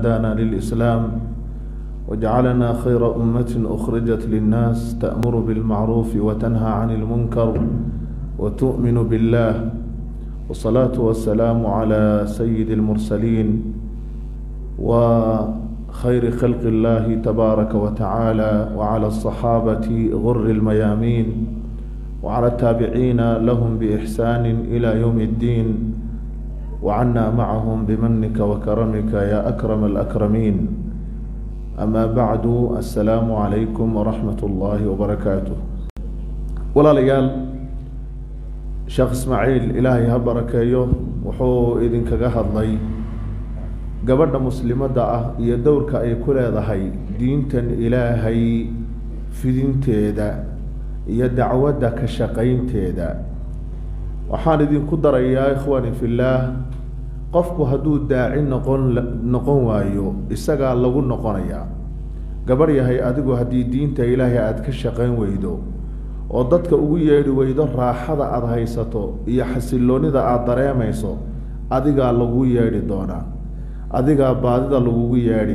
هدانا للإسلام وجعلنا خير أمة أخرجت للناس تأمر بالمعروف وتنهى عن المنكر وتؤمن بالله والصلاة والسلام على سيد المرسلين وخير خلق الله تبارك وتعالى وعلى الصحابة غر الميامين وعلى التابعين لهم بإحسان إلى يوم الدين وعنا معهم بمنك وكرمك يا أكرم الأكرمين أما بعد السلام عليكم ورحمة الله وبركاته ولا ليال sheekh ismaaciil ilaahay ha barakeeyo wuxuu idinkaga hadlay gabadha muslimadda ah iyo dowrka ay ku leedahay diintan ilaahay fidinteeda iyo dacwadda ka shaqaynteeda waxaan idinku darayaa ikhwaani fillaah qofku hadduu daaci noqon noqon waayo isagaa lagu noqonayaa gabadh yahay adigu haddii diinta ilaahay aada ka shaqayn weydo oo dadka ugu yeedhi weydo raaxada aada haysato iyo xasiloonida aada dareemayso adigaa lagu yeedhi doonaa adigaa baadida lagugu yeedhi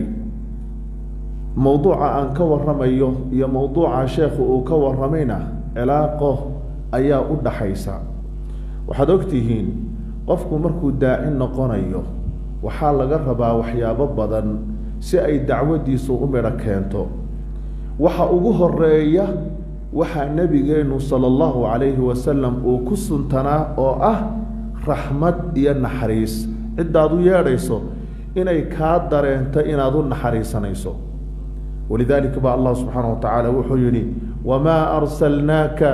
mowduuca aan ka waramayo iyo mowduuca sheekhu uu ka waramayna cilaaqo ayaa u dhaxaysa waxaad ogtihiin qofku markuu daaci noqonayo waxaa laga rabaa waxyaabo badan si ay dacwaddiisu u midho keento waxa ugu horeeya waxaa nebigeenu sala allahu calayhi wasalam uu ku suntanaa oo ah raxmad iyo naxariis ciddaad u yeedhayso inay kaa dareento inaad u naxariisanayso walidaalika ba allah subxaana wa tacaala wuxuu yidhi wamaa arsalnaaka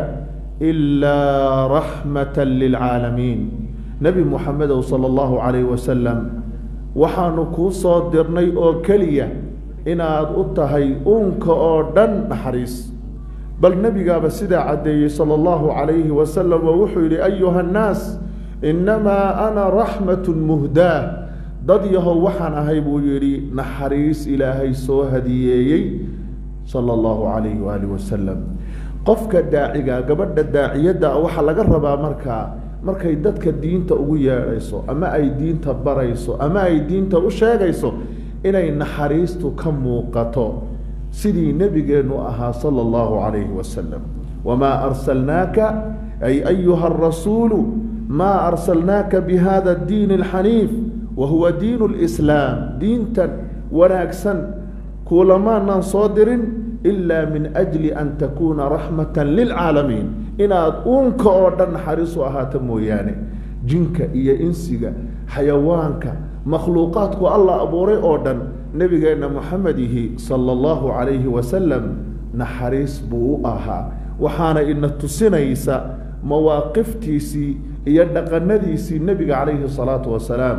ilaa raxmata lilcaalamiin nebi muxamedow sala allahu calayhi wasalam waxaanu kuu soo dirnay oo keliya inaad u tahay uunka oo dhan naxariis bal nebigaaba sidaa caddeeyey sala allahu calayhi wasalam oo wuxuu yidhi ayuha annaas innamaa ana raxmatun muhdaa dad yahow waxaan ahay buu yidhi naxariis ilaahay soo hadiyeeyey sala allahu calayhi waaalih wasalam qofka daaciga gabadha daaciyadda waxaa laga rabaa markaa markay dadka diinta ugu yeedhayso ama ay diinta barayso ama ay diinta u sheegayso inay naxariistu ka muuqato sidii nebigeennu ahaa sala allahu calayhi wasalam wamaa arsalnaaka ay ayuha arasuulu maa arsalnaaka bihada addiini alxaniif wa huwa diinu lislaam diintan wanaagsan kuulamaanaan soo dirin ilaa min ajli an takuuna raxmatan lilcaalamiin inaad uunka oo dhan naxariis u ahaato mooyaane jinka iyo insiga xayawaanka makhluuqaadku alla abuuray oo dhan nebigeenna moxamedihi sala allahu calayhi wasalam naxariis buu u ahaa waxaana ina tusinaysa mawaaqiftiisii iyo dhaqanadiisii nebiga calayhi salaatu wasalaam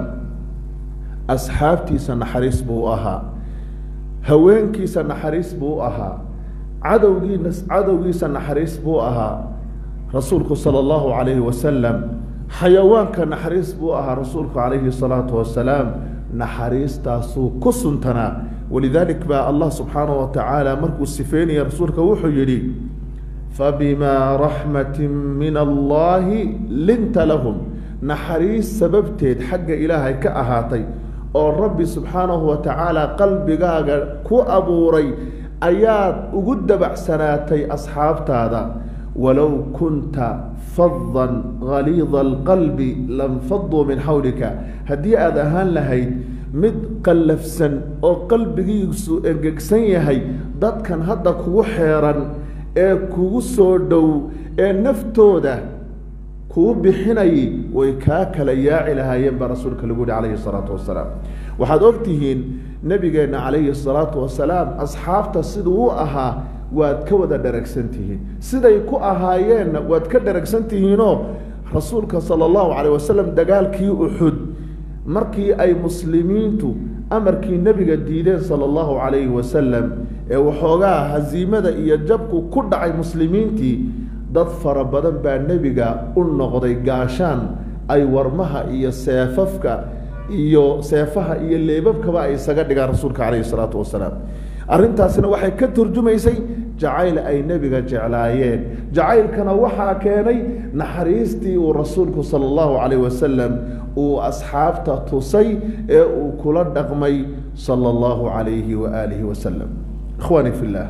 asxaabtiisa naxariis buu u ahaa haweenkiisa naxariis buu u ahaa cadowgiina cadowgiisa naxariis buu ahaa rasuulku sala allahu calayhi wasalam xayawaanka naxariis buu ahaa rasuulku calayhi salaatu wasalaam naxariistaasuu ku suntanaa walidaalik baa allah subxaanahu wa tacaala markuu sifeynaya rasuulka wuxuu yidhi fabimaa raxmatin min allahi linta lahum naxariis sababteed xagga ilaahay ka ahaatay oo rabbi subxaanahu wa tacaala qalbigaaga ku abuuray ayaad ugu dabacsanaatay asxaabtaada walow kunta fadan haliida alqalbi lanfaduu min xawlika haddii aada ahaan lahayd mid qallafsan oo qalbigiisu engegsan yahay dadkan hadda kugu xeeran ee kugu soo dhow ee naftooda kuu bixinayay way kaa kala yaaci lahaayeen baa rasuulka lagu yihi calayhi salaatu wasalaam waxaad ogtihiin nebigeenna calayhi salaatu wasalaam asxaabta siduu u ahaa waad ka wada dharagsan tihiin siday ku ahaayeenna waad ka dharagsan tihiinoo rasuulka sala allahu calayh wasalam dagaalkii uxud markii ay muslimiintu amarkii nebiga diideen sala allahu calayhi wasalam ee waxoogaa hasiimada iyo jabku ku dhacay muslimiintii dad fara badan baa nebiga u noqday gaashaan ay warmaha iyo seefafka iyo seefaha iyo leebabkaba ay isaga dhigaan rasuulka calayhi salaatu wasalaam arrintaasina waxay ka turjumaysay jacayl ay nebiga jeclaayeen jacaylkana waxaa keenay naxariistii uu rasuulku sala allahu calayh wasalam uu asxaabta tusay ee uu kula dhaqmay sala allahu calayhi wa aalihi wasalam ikhwaani fi llah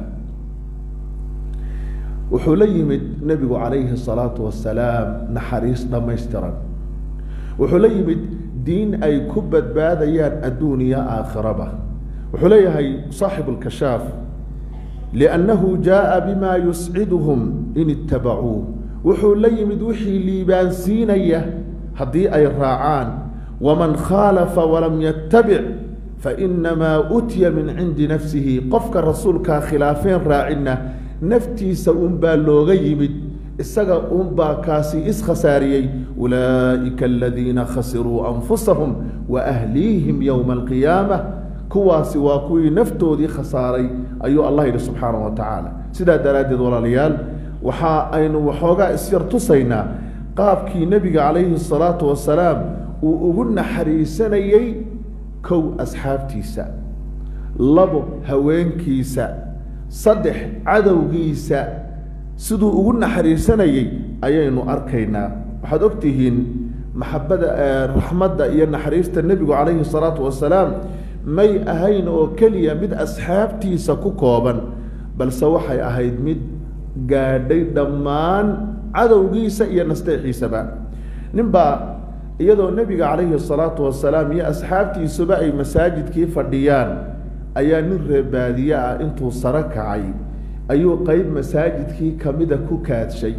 wuxuu la yimid nebigu calayhi salaatu wasalaam naxariis dhammaystiran wuxuu la yimid diin ay ku badbaadayaan adduuniya aakhiraba wuxuu leeyahay saaxibu lkashaaf liannahu jaaa bima yusciduhum in ittabacuuh wuxuu la yimid wixii liibaansiinaya haddii ay raacaan waman khaalafa walam yattabic fainamaa utiya min cindi nafsihi qofka rasuulkaa khilaafeen raacinna naftiisa unbaa looga yimid isaga unbaa kaasi iskhasaariyey ulaa'ika aladiina khasiruu anfusahum wa ahliihim yowma alqiyaama kuwaasi waa kuwii naftoodii khasaaray ayuu allah yidhi subxaana wa tacaala sidaa daraaddeed walaalayaal waxa aynu waxoogaa isyar tusaynaa qaabkii nebiga calayhi salaatu wasalaam uu ugu naxariisanayey kow asxaabtiisa labo haweenkiisa saddex cadowgiisa siduu ugu naxariisanayey ayaynu arkaynaa waxaad og tihiin maxabada raxmadda iyo naxariista nebigu calayhi salaatu wasalaam may ahayn oo keliya mid asxaabtiisa ku kooban balse waxay ahayd mid gaadhay dhammaan cadowgiisa iyo nasteexiisaba ninbaa iyadoo nebiga calayhi salaatu wasalaam iyo asxaabtiisuba ay masaajidkii fadhiyaan ayaa nin reebaadiye ah intuu saro kacay ayuu qeyb masaajidkii kamida ku kaadshay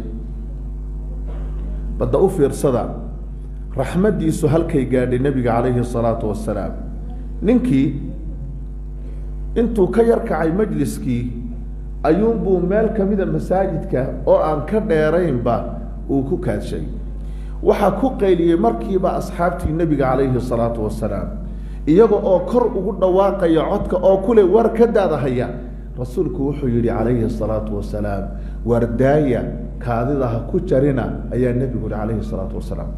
badda u fiirsada raxmaddiisu halkay gaadhay nebiga calayhi salaatu wasalaam ninkii intuu ka yar kacay majliskii ayuunbuu meel kamida masaajidka oo aan ka dheeraynba uu ku kaadshay waxaa ku qayliyey markiiba asxaabtii nebiga calayhi salaatu wasalaam iyaga oo kor ugu dhawaaqaya codka oo kule war ka daadahaya rasuulku wuxuu yihi calayhi salaatu wasalaam wardaaya kaadida ha ku jarina ayaa nebigu yihi calayhi salaatu wasalaam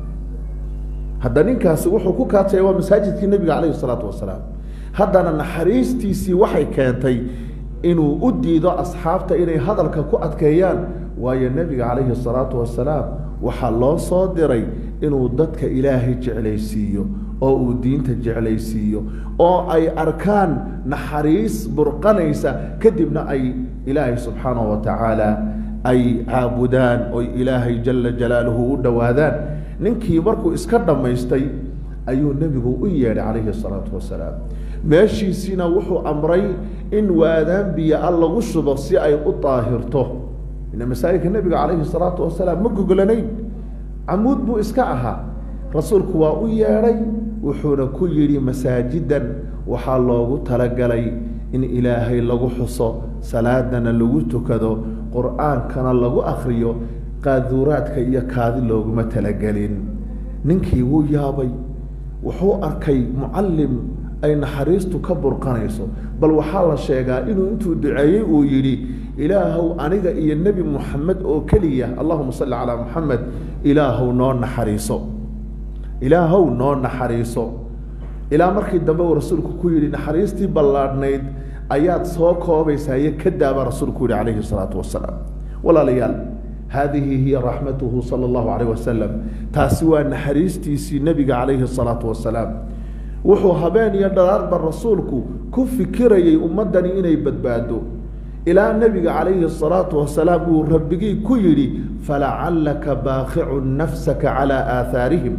hadda ninkaasi wuxuu ku kaadsaya waa masaajidkii nebiga calayhi salaatu wasalaam haddana naxariistiisii waxay keentay inuu u diido asxaabta inay hadalka ku adkeeyaan waayo nebiga calayhi salaatu wasalaam waxaa loo soo diray inuu dadka ilaahay jeclaysiiyo oo uu diinta jeclaysiiyo oo ay arkaan naxariis burqanaysa kadibna ay ilaahay subxaanahu wa tacaala ay caabudaan oy ilaahay jala jalaaluhu u dhowaadaan ninkii markuu iska dhammaystay ayuu nebigu u yeedhay calayhi salaatu wasalaam meeshiisiina wuxuu amray in waadaan biyo-a lagu shubo si ay u daahirto ina masaajidka nebiga calayhi salaatu wasalaam ma gogolanayn camuud buu iska ahaa rasuulku waa u yeedhay wuxuuna ku yidhi masaajidan waxaa loogu talagalay in ilaahay lagu xuso salaadana lagu tukado qur-aankana lagu akriyo qaaduuraadka iyo kaadi looguma talagelin ninkii wuu yaabay wuxuu arkay mucallim ay naxariistu ka burqanayso bal waxaa la sheegaa inuu intuu duceeyey uu yidhi ilaahow aniga iyo nebi muxamed oo keliya allahuma salli calaa muxamed ilaahow noo naxariiso ilaahow noo naxariiso ilaa markii dambe uu rasuulku ku yidhi naxariistii ballaadhnayd ayaad soo koobaysaye ka daaba rasuulku yihi calayhi salaatu wasalaam walaalayaal haadihi hiya raxmatuhu sala allahu calayh wasalam taasi waa naxariistiisii nebiga calayhi salaatu wasalaam wuxuu habeen iyo dharaarba rasuulku ku fikirayay ummaddani inay badbaado ilaa nebiga calayhi salaatu wasalaam uu rabbigii ku yidhi falacallaka baakicun nafsaka calaa aahaarihim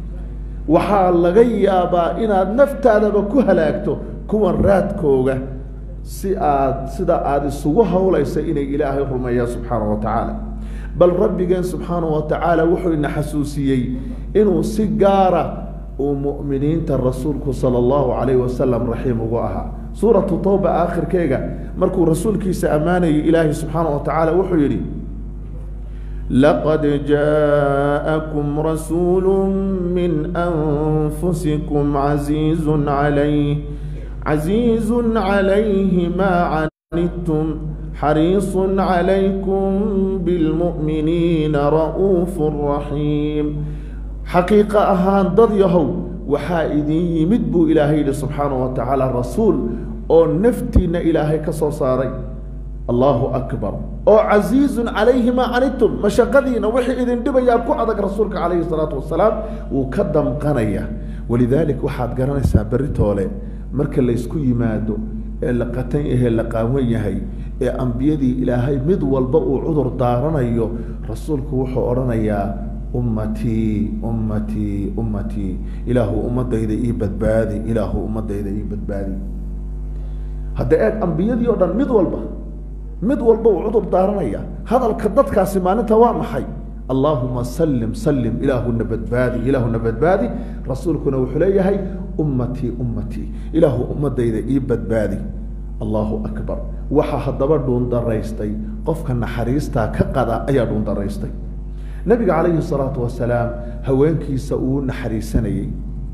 waxaa laga yaabaa inaad naftaadaba ku halaagto kuwan raadkooga si aad sida aada isugu howlaysa inay ilaahay rumeeyaan subxaana wa tacaala bal rabbigeen subxaana wa tacaala wuxuu ina xasuusiyey inuu si gaara uu mu'miniinta rasuulku sala allahu calayh wasalam raxiim ugu ahaa suuratu towba aakhirkeega markuu rasuulkiisa ammaanayay ilaahay subxaana wa tacaala wuxuu yidhi laqad jaaءakum rasuulu min anfusikum casiizu calayh casiizu calayhi maa canidtum xariisu calaykum bilmu'miniina ra'uufu raxiim xaqiiqo ahaan dad yahow waxaa idin yimid buu ilaahay yidhi subxaana wa tacaala rasuul oo naftiinna ilaahay ka soo saaray allahu akbar oo casiizun calayhi maa canitum mashaqadiina wixii idin dhibayaa ku adag rasuulka calayhi salaatu wasalaam wuu ka damqanaya walidaalik waxaad garanaysaa beritoole marka laysku yimaado ee la qatan yahe la qaawan yahay ee ambiyadii ilaahay mid walba uu cudur daaranayo rasuulku wuxuu odhanayaa ummatii ummatii ummatii ilaahu ummadayda ii badbaadi ilaahu ummadayda ii badbaadi hadda eeg ambiyadii o dhan mid walba mid walba uu cudur daaranaya hadalka dadkaasi maalinta waa maxay allaahuma salim salim ilaahuna badbaadi ilaahuna badbaadi rasuulkuna wuxuu leeyahay ummatii ummatii ilaahu ummadayda ii badbaadi allahu akbar waxaa haddaba dhuundaraystay qofka naxariistaa ka qada ayaa dhuundaraystay nabiga calayhi salaatu wasalaam haweenkiisa uu naxariisanayey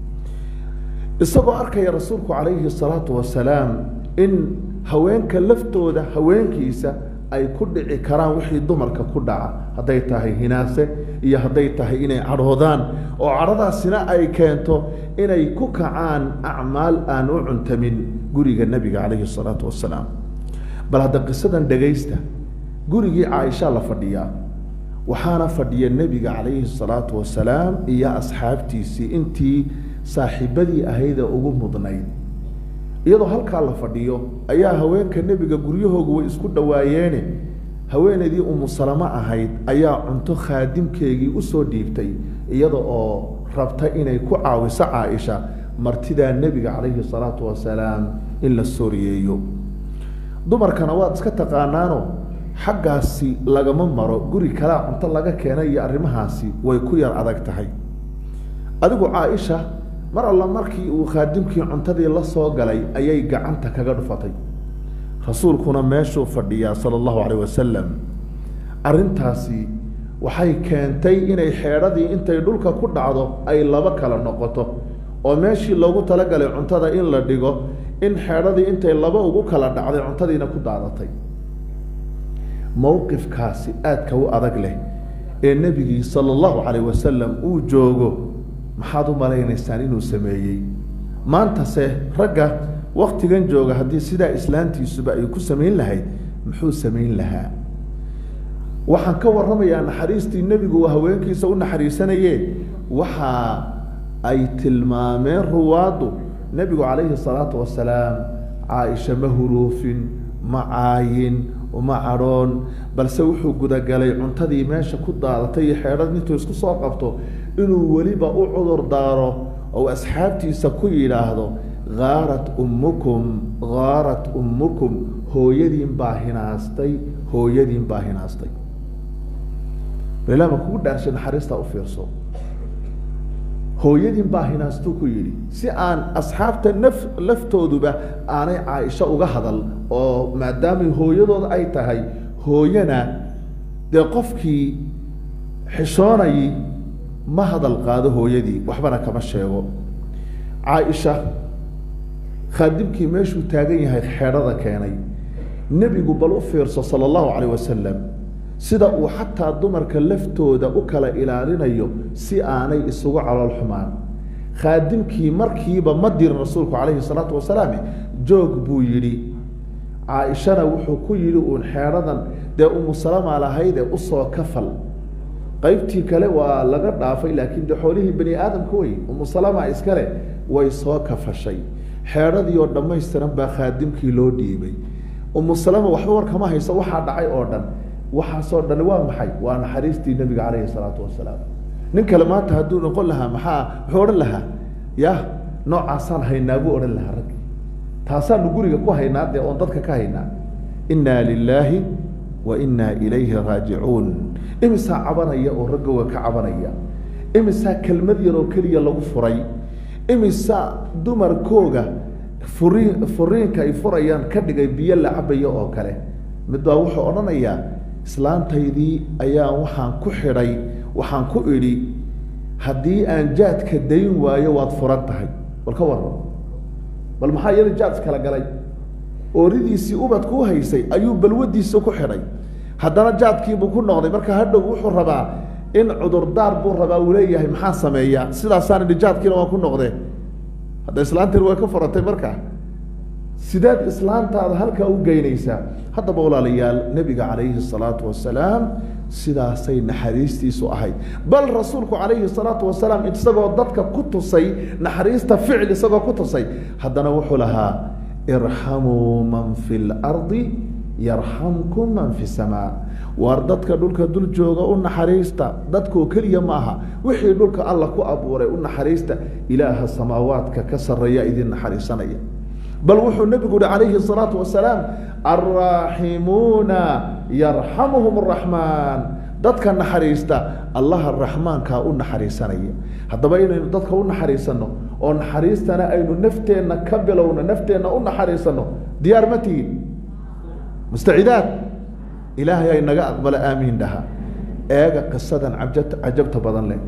isagoo arkaya rasuulku calayhi salaatu wasalaam in haweenka laftooda haweenkiisa ay ku dhici karaan wixii dumarka ku dhaca hadday tahay hinaase iyo hadday tahay inay cadhoodaan oo cadhadaasina ay keento inay ku kacaan acmaal aan u cuntamin guriga nebiga calayhi salaatu wasalaam bal hadda qisadan dhegaysta gurigii caaisha la fadhiyaa waxaana fadhiya nebiga calayhi salaatu wasalaam iyo asxaabtiisii intii saaxiibadii ahaydee ugu mudnayd iyadoo halkaa la fadhiyo ayaa haweenka nebiga guryahoogu way isku dhawaayeene haweenaydii umu salamo ahayd ayaa cunto khaadimkeegii usoo dhiibtay iyada oo rabta inay ku caawiso caaisha martidaa nebiga calayhi salaatu wasalaam in la sooriyeeyo dumarkana waad iska taqaanaano xaggaasi lagama maro guri kalaa cunto laga keenay iyo arrimahaasi way ku yar adag tahay adigu caaisha mar alla markii uu khaadimkii cuntadii la soo galay ayay gacanta kaga dhufatay rasuulkuna meeshuu fadhiyaa sala allahu calayh wasalam arrintaasi waxay keentay inay xeedhadii intay dhulka ku dhacdo ay laba kala noqoto oo meeshii loogu talagalay cuntada in la dhigo in xeedhadii intay laba ugu kala dhacday cuntadiina ku daadatay mowqifkaasi aadka u adag leh ee nebigii sala allahu calayh wasalam uu joogo maxaad u malaynaysaan inuu sameeyey maantase ragga waktigan jooga haddii sidaa islaantiisuba ay ku samayn lahayd muxuu samayn lahaa waxaan ka warramayaa naxariistii nebigu uu haweenkiisa u naxariisanaye waxa ay tilmaameen ruwaaddu nebigu calayhi salaatu wasalaam caaisha ma huruufin ma caayin uma cadhoon balse wuxuu gudagalay cuntadii meesha ku daadatay iyo xeedhad intuu isku soo qabto inuu weliba u cudur daaro oo asxaabtiisa ku yidhaahdo haarat ummukum haarat ummukum hooyadiin baa hinaastay hooyadiin baa hinaastay balilama kugu dhaarshay naxariista u fiirso hooyadiin baa hinaastuu ku yidhi si aan asxaabta naf laftooduba aanay caaisho uga hadal oo maadaamay hooyadooda ay tahay hooyana dee qofkii xishoonayay ma hadal qaado hooyadii waxbana kama sheego caaisha khaadimkii meeshuu taagan yahay xeedhada keenay nebigu bal u fiirso sala allahu calayh wasalam sida uu xataa dumarka laftooda u kala ilaalinayo si aanay isugu calool xumaan khaadimkii markiiba ma dirin rasuulku calayhi salaatu wasalaam joog buu yidhi caaishana wuxuu ku yidhi uun xeedhadan dee umu salama lahaydee usoo kafal qaybtii kale waa laga dhaafay laakiin de xoolihii bani aadamka wey umu salama iskale way soo kafashay xeedhadii oo dhammaystiran baa khaadimkii loo dhiibay umu salama waxba war kama hayso waxaa dhacay oo dhan waxaasoo dhan waa maxay waa naxariistii nebiga calayhi salaatu wasalaam nin kale maanta hadduu noqon lahaa maxaa muxuu odhan lahaa ya noocaasaan haynaa buu odhan lahaa raggi taasaanu guriga ku haynaa dee oon dadka ka haynaa innaa lilaahi wa innaa ilayhi raajicuun imisaa cabanaya oo raggooga ka cabanaya imisaa kelmad yaroo keliya lagu furay imisaa dumarkooga furiin furiinka ay furayaan ka dhigay biyo la cabayo oo kale mid baa wuxuu odhanayaa islaantaydii ayaa waxaan ku xidhay waxaan ku idhi haddii aan jaadka dayn waayo waad furan tahay bal ka waran bal maxaa iyada jaad iskala galay ooridiisii ubadku u haysay ayuu balwadiisa ku xidhay haddana jaadkiibuu ku noqday marka hadhow wuxuu rabaa in cudurdaar buu rabaa uu leeyahay maxaa sameeyaa sidaasaan idhi jaadkiina waan ku noqdee hadda islaantiin way ka furatay marka sideed islaantaada halkaa u geynaysaa haddaba walaalayaal nebiga calayhi salaatu wasalaam sidaasay naxariistiisu ahayd bal rasuulku calayhi salaatu wasalaam isagoo dadka ku tusay naxariista ficil isagoo ku tusay haddana wuxuu lahaa irxamuu man fi lardi yarxamkum man fi samaa waar dadka dhulka dul jooga u naxariista dadkoo keliya ma aha wixii dhulka alla ku abuuray u naxariista ilaaha samaawaadka ka sarreeya idin naxariisanaya bal wuxuu nebigu yihi calayhi salaatu wasalaam alraaximuuna yarxamuhum araxmaan dadka naxariista allaha raxmaankaa u naxariisanaya haddaba inaynu dadka u naxariisano oo naxariistana aynu nafteenna ka bilowno nafteenna u naxariisano diyaar ma tihin mustacidaad ilaahay ay naga aqbalo aamiin dhaha eega qisadan cajabta cajabta badan leh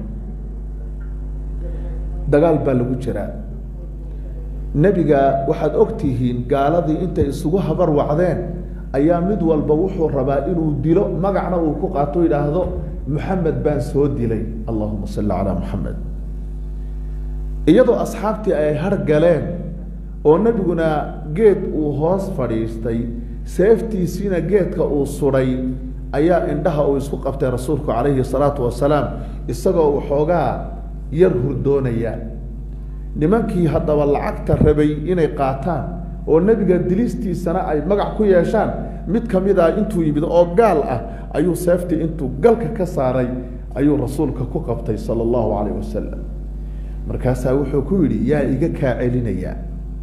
dagaal baa lagu jiraa nebiga waxaad og tihiin gaaladii intay isugu habar wacdeen ayaa mid walba wuxuu rabaa inuu dilo magacna uu ku qaato yidhaahdo moxamed baan soo dilay allahuma salli calaa moxamed iyadoo asxaabtii ay har galeen oo nebiguna geed uu hoos fadhiistay seeftiisiina geedka uu sudhay ayaa indhaha uu isku qabtay rasuulku calayhi salaatu wasalaam isagoo waxoogaa yar hurdoonaya nimankii haddaba lacagta rabay inay qaataan oo nebiga dilistiisana ay magac ku yeeshaan mid ka mid ah intuu yimid oo gaal ah ayuu seeftii intuu galka ka saaray ayuu rasuulka ku qabtay sala allahu calayh wasalam markaasaa wuxuu ku yidhi yaa iga kaa celinayaa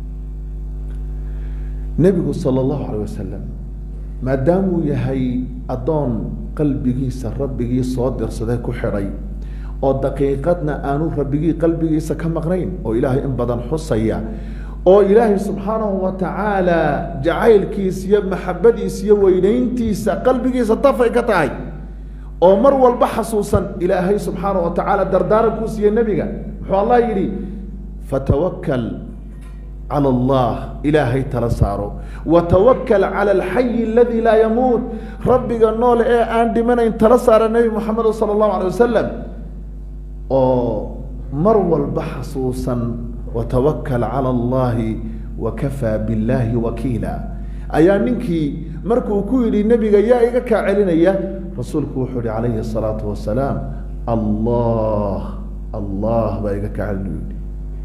nebigu sala allahu calayh wasalam maadaamuu yahay addoon qalbigiisa rabbigii soo dirsaday ku xidhay oo daqiiqadna aanu rabbigii qalbigiisa ka maqnayn oo ilaahay in badan xusaya oo ilaahay subxaanahu wa tacaala jacaylkiisa iyo maxabadiisa iyo weynayntiisa qalbigiisa dafay ka tahay oo mar walba xasuusan ilaahay subxaanahu wa tacaala dardaaranku siiye nebiga muxuu allah yidhi fatawakal cala allah ilaahay tala saaro watawakal cala alxayi aladii laa yamuut rabbiga noole ee aan dhimanayn tala saara nebi moxamed sala allahu alay wasalam oo mar walba xasuusan watawakal cala allahi wakafaa billaahi wakiila ayaa ninkii markuu ku yidhi nebiga yaa iga kaa celinaya rasuulku wuxuu yihi calayhi asalaatu wasalaam allah allah baa iga kaa celinayu yihi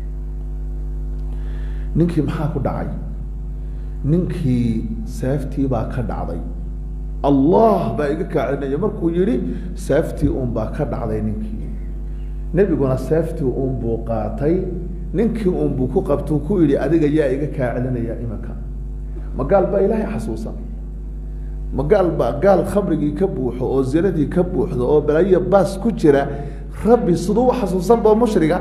ninkii maxaa ku dhacay ninkii seeftii baa ka dhacday allah baa iga kaa celinaya markuu yihi seeftii un baa ka dhacday ninkii nebiguna seeftii un buu qaatay ninkii un buu ku qabtuu ku yidhi adiga yaa iga kaa celinaya imanka ma gaal baa ilaahay xasuusan ma gaal baa gaal khamrigii ka buuxo oo zinadii ka buuxdo oo balaayo baas ku jira rabbi siduu u xasuusanba mushriga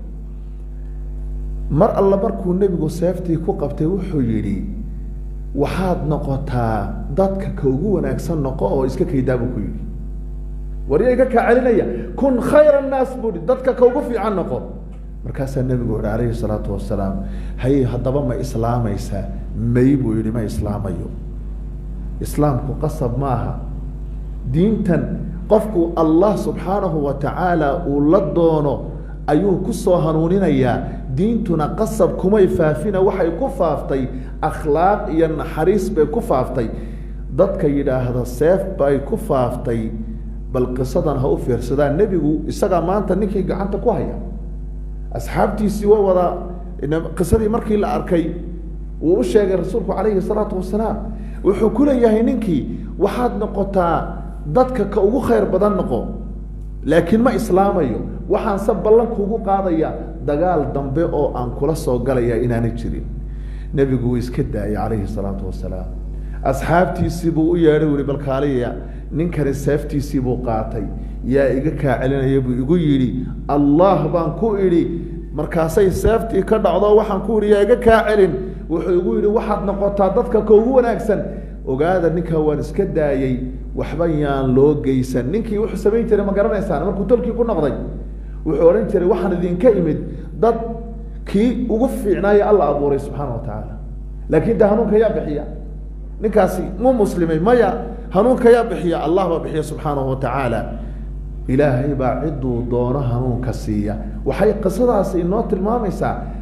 mar alla markuu nebigu seeftii ku qabtay wuxuu yidhi waxaad noqotaa dadka ka ugu wanaagsan noqo oo iska kaydaa buu ku yidhi warya iga kaa celinaya kun khayra annaas buu hi dadka ka ugu fiican noqo markaasaa nebigu yihi calayhi salaatu wasalaam haye haddaba ma islaamaysaa may buu yihi ma islaamayo islaamku qasab maaha diintan qofku allah subxaanahu wa tacaala uu la doono ayuu ku soo hanuuninayaa diintuna qasab kumay faafina waxay ku faaftay akhlaaq iyo naxariis bay ku faaftay dadka yidhaahda seef bay ku faaftay bal qisadan ha u fiirsadaan nebigu isagaa maanta ninkii gacanta ku haya asxaabtiisii waa wada qisadii markii la arkay wuu u sheegay rasuulku calayhi salaatu wasalaam wuxuu ku leeyahay ninkii waxaad noqotaa dadka ka ugu khayr badan noqo laakiin ma islaamayo waxaanse ballankuugu qaadaya dagaal dambe oo aan kula soo galaya inaanay jirin nebigu wuu iska daayay calayhi salaatu wasalaam asxaabtiisii buu u yeedhay wuri balkaaliya ninkani seeftiisii buu qaatay yaa iga kaa celinaya buu igu yidhi allah baan ku idhi markaasay seeftii ka dhacdo waxaan ku idhi yaa iga kaa celin wuxuu igu yidhi waxaad noqotaa dadka ka ugu wanaagsan ogaada ninkaa waan iska daayey waxba yaan loo geysan ninkii wuxuu samayn jiray ma garanaysaan markuu tolkii ku noqday wuxuu odhan jiray waxaan idinka imid dad kii ugu fiicnaayo alla abuuray subxaana wa tacaala laakiin de hanuunka yaa bixiya ninkaasi mu muslimay maya hanuunka yaa bixiya allah baa bixiya subxaanahu wa tacaala ilaahay baa ciduu doono hanuunka siiya waxay qisadaasi inoo tilmaamaysaa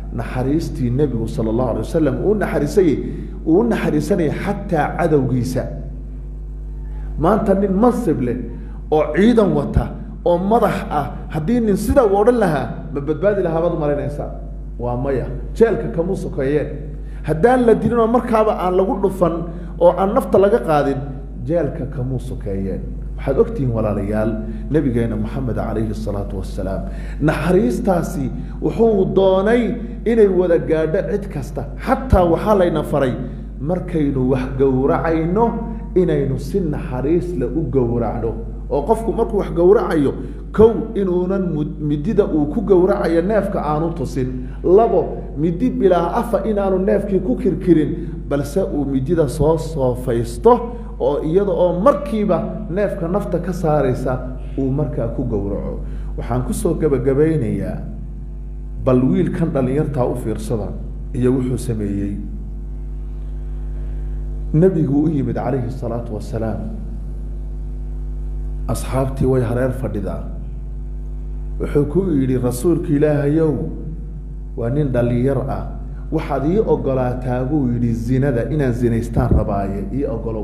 naxariistii nebigu sala allahu alay wasalam uu naxariisayey uu u naxariisanayay xataa cadowgiisa maanta nin mansib leh oo ciidan wata oo madax ah haddii nin sida uu odhan lahaa ma badbaadi lahaa baad umalaynaysaa waa maya jeelka kamuu sokeeyeen haddaan la dilin oo markaaba aan lagu dhufan oo aan nafta laga qaadin jeelka kamuu sokeeyeen waxaad ogtihiin walaalayaal nabigeena moxamed calayhi salaatu wasalaam naxariistaasi wuxuu doonay inay wada gaadho cid kasta xataa waxaa layna faray markaynu wax gowracayno inaynu si naxariisle u gowracno oo qofku markuu wax gowracayo kow inuunan midida uu ku gowracayo neefka aanu tusin labo midi bilaa afa inaanu neefkii ku kirkirin balse uu midida soo soofaysto oo iyada oo markiiba neefka nafta ka saaraysa uu markaa ku gowraco waxaan kusoo gebagabaynayaa bal wiilkan dhallinyartaa u fiirsada iyo wuxuu sameeyey nebigu u yimid calayhi salaatu wasalaam asxaabtii way hareer fadhidaa wuxuu ku yidhi rasuulka ilaahayow waa nin dhallinyar ah waxaad ii ogolaataa buu yidhi zinada inaan zinaystaan rabaaye ii ogolow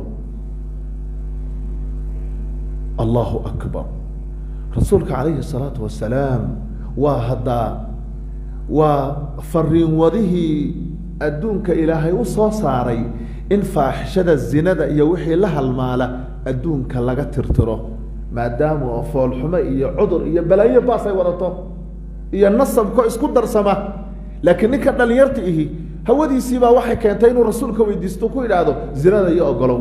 allahu akbar rasuulka calayhi salaatu wasalaam waa haddaa waa fariin wadihii adduunka ilaahay u soo saaray in faaxishada zinada iyo wixii la halmaala adduunka laga tirtiro maadaama oo foolxumo iyo cudur iyo balaayo baas ay wadato iyo nasabko isku darsama laakiin ninka dhallinyarta ihi hawadiisiibaa waxay keentay inuu rasuulka weydiisto ku idhaahdo zinada iyo ogolow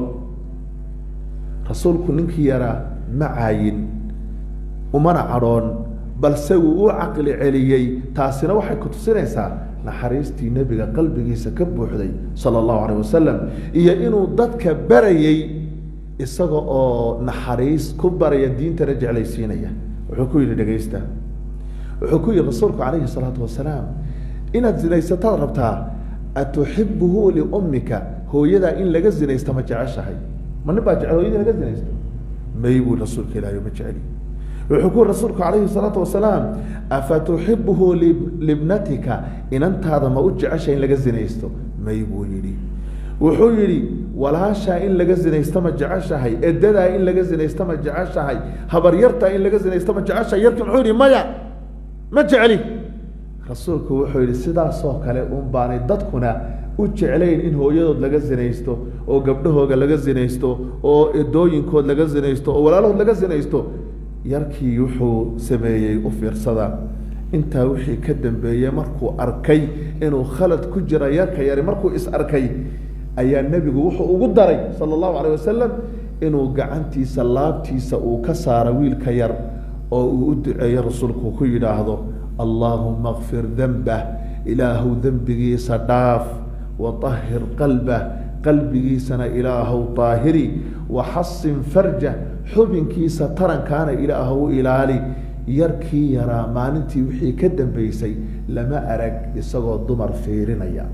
rasuulku ninkii yaraa ma caayin umana cadhoon balse wuu u caqli celiyey taasina waxay ku tusinaysaa naxariistii nebiga qalbigiisa ka buuxday sala allahu calayh wasalam iyo inuu dadka barayey isaga oo naxariis ku baraya diintana jeclaysiinaya wuxuu ku yidhi dhegaysta wuxuu ku yidhi rasuulku calayhi salaatu wasalaam inaad zinaysataad rabtaa atuxibuhu liummika hooyadaa in laga zinaysta ma jeceshahay ma nin baa jecel hooyadii laga zinaysto may buu rasuulka ilaahay ma jeceli wuxuu ku yiri rasuulku calayhi salaatu wasalaam afatuxibuhu libnatika inantaada ma u jecesha in laga zinaysto may buu yidhi wuxuu yidhi walaashaa in laga zinaysto ma jeceshahay edadaa in laga zinaysto ma jeceshahay habaryartaa in laga zinaysto ma jeceshahay yarki muxuu yidhi maya ma jecli rasuulku wuxuu yidhi sidaasoo kale un baanay dadkuna u jeclayn in hooyadood laga zinaysto oo gabdhahooga laga zinaysto oo edooyinkood laga zinaysto oo walaalahood laga zinaysto yarkii wuxuu sameeyey u fiirsada intaa wixii ka dambeeyey markuu arkay inuu khalad ku jira yarka yari markuu is arkay ayaa nebigu wuxuu ugu daray sala allahu calayh wasalam inuu gacantiisa laabtiisa uu ka saaro wiilka yar oo uu u duceeyo rasuulku ku yidhaahdo allaahuma kfir dembah ilaahow dembigiisa dhaaf waطahir qalbah qalbigiisana ilaahow daahiri waxasin farjah xubinkiisa tarankaana ilaahow ilaali yarkii yaraa maalintii wixii ka dambeysay lama arag isagoo dumar fiirinaya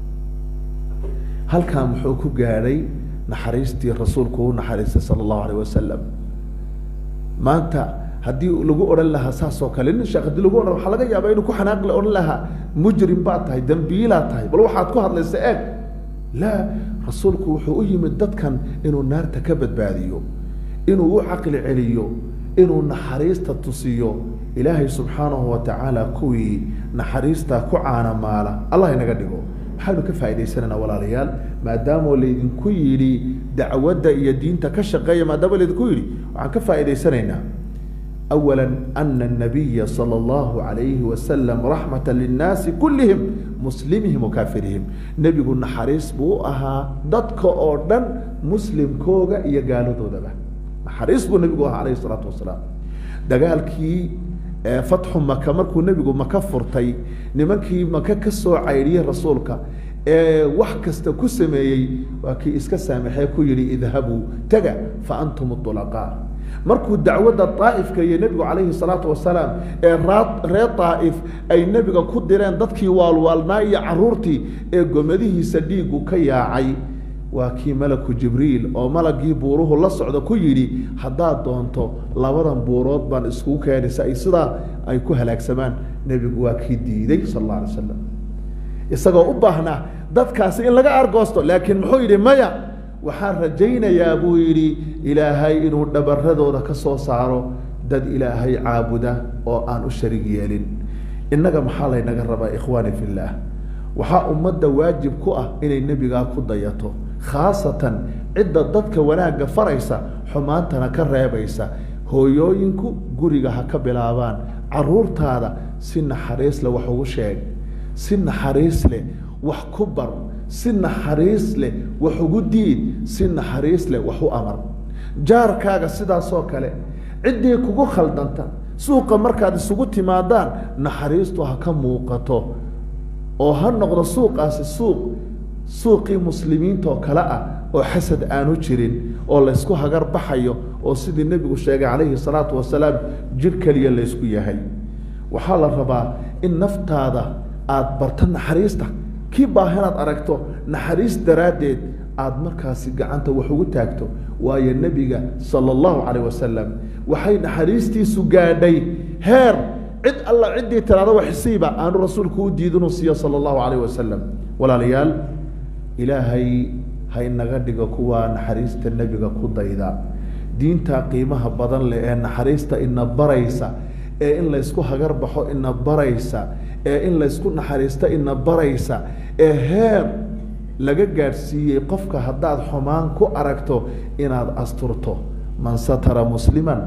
halkan muxuu ku gaadhay naxariistii rasuulku u naxariistay sala allahu alayh wasalam maanta haddii lagu odhan lahaa saas oo kale nin sheekh hadii lagu odhan waxaa laga yaabaa inuu ku xanaaqle odhan lahaa mujrim baad tahay dembiilaad tahay bal waxaad ku hadlaysa eeg laa rasuulku wuxuu u yimid dadkan inuu naarta ka badbaadiyo inuu u caqli celiyo inuu naxariista tusiyo ilaahay subxaanahu wa tacaala kuwii naxariista ku caanamaala allah inaga dhigo maxaynu ka faa'idaysanaynaa walaalayaal maadaamoo laydinku yidhi dacwadda iyo diinta ka shaqeeya maadaama laydinku yidhi waxaan ka faa'idaysanaynaa أولا أن النبي صلى الله عليه وسلم رحمة للناس كلهم مسلمهم وكافرهم نبي قلنا حريص بو أها دتك أردن مسلم كوغا يقالوا دو دبا حريص بو نبي عليه الصلاة والسلام دقال كي فتح مكة مركو نبي مكة فرتي نمكي مكة كسو عيريه رسولك wax kasta ku sameeyey waa kii iska saamaxee ku yidhi idhabuu taga fa antum ulaqaa markuu dacwadda daa'ifka iyo nebigu calayhi salaatu wasalaam ee reer daa'if ay nebiga ku direen dadkii waalwaalnaa iyo caruurtii ee gomadihiisa dhiigu ka yaacay waa kii malaku jibriil oo malagii buuruhu la socda ku yidhi haddaad doonto labadan buurood baan iskugu keenaysa ay sidaa ay ku halaagsamaan nebigu waa kii diiday sal alla alay slam isagoo u baahnaa dadkaasi in laga argoosto laakiin muxuu yidhi maya waxaan rajaynayaa buu yidhi ilaahay inuu dhabaradooda ka soo saaro dad ilaahay caabuda oo aan u sharig yeelin innaga maxaa laynaga rabaa ikhwaani fillaah waxaa ummadda waajib ku ah inay nebigaa ku dayato khaasatan cidda dadka wanaagga faraysa xumaantana ka reebaysa hooyooyinku guriga ha ka bilaabaan caruurtaada si naxariis leh wax ugu sheeg si naxariis leh wax ku bar si naxariis leh wax ugu diid si naxariis leh wax u amar jaarkaaga sidaasoo kale ciddii kugu khaldanta suuqa markaad isugu timaadaan naxariistu ha ka muuqato oo ha noqdo suuqaasi suuq suuqii muslimiinta oo kale ah oo xasad aanu jirin oo laysku hagar baxayo oo sidii nebigu sheegay calayhi salaatu wasalaam jir keliya laysku yahay waxaa la rabaa in naftaada aada barto naxariista kii baahinaad aragto naxariis daraaddeed aada markaasi gacanta wax ugu taagto waayo nebiga sala allahu calayh wasalam waxay naxariistiisu gaadhay heer cid alla ciddii tiraada waxsiiba aanu rasuulku u diidinuu siiyo sala allahu calayh wasalam walaalayaal ilaahay ha inaga dhigo kuwaa naxariista nebiga ku dayda diinta qiimaha badan leh ee naxariista ina baraysa ee in laysku hagar baxo ina baraysa ee in laysku naxariisto ina baraysa ee heer laga gaadhsiiyey qofka haddaad xumaan ku aragto inaad asturto man satara musliman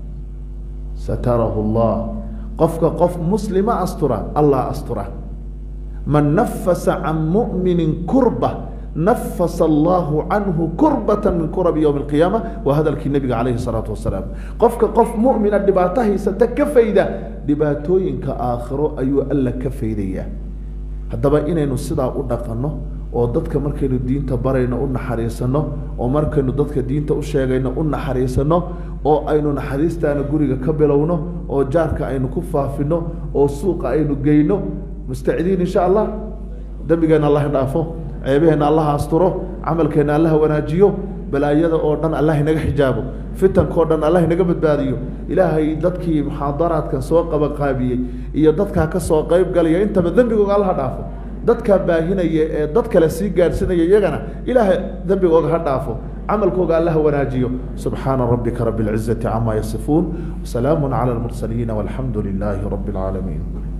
satarahu allah qofka qof muslima astura allah astura man nafasa can mu'minin kurba nafasa allahu canhu kurbata min kurabi yowmi alqiyaama waa hadalkii nebiga calayhi salaatu wasalaam qofka qof mu'mina dhibaato haysata ka fayda dhibaatooyinka aakhiro ayuu alla ka faydayaa haddaba inaynu sidaa u dhaqanno oo dadka markaynu diinta barayno u naxariisano oo markaynu dadka diinta u sheegayno u naxariisano oo aynu naxariistaana guriga ka bilowno oo jaarka aynu ku faafino oo suuqa aynu geyno mustacidiin insha allah dembigeenna allah dhaafo ceebaheenna allaha asturo camalkeenna allaha wanaajiyo balaayada oo dhan allah inaga xijaabo fitankao dhan allah inaga badbaadiyo ilaahay dadkii muxaadaraadkan soo qabaqaabiyey iyo dadkaa ka soo qayb galaya intaba dembigooga allaha dhaafo dadkaa baahinaya ee dad kale sii gaadhsinaya iyagana ilaahay dembigooga ha dhaafo camalkooga allaha wanaajiyo subxaana rabbika rabi اlcizati cama yasifuun wasalaamu cala almursaliina walxamdu lilaahi rabi اlcaalamiin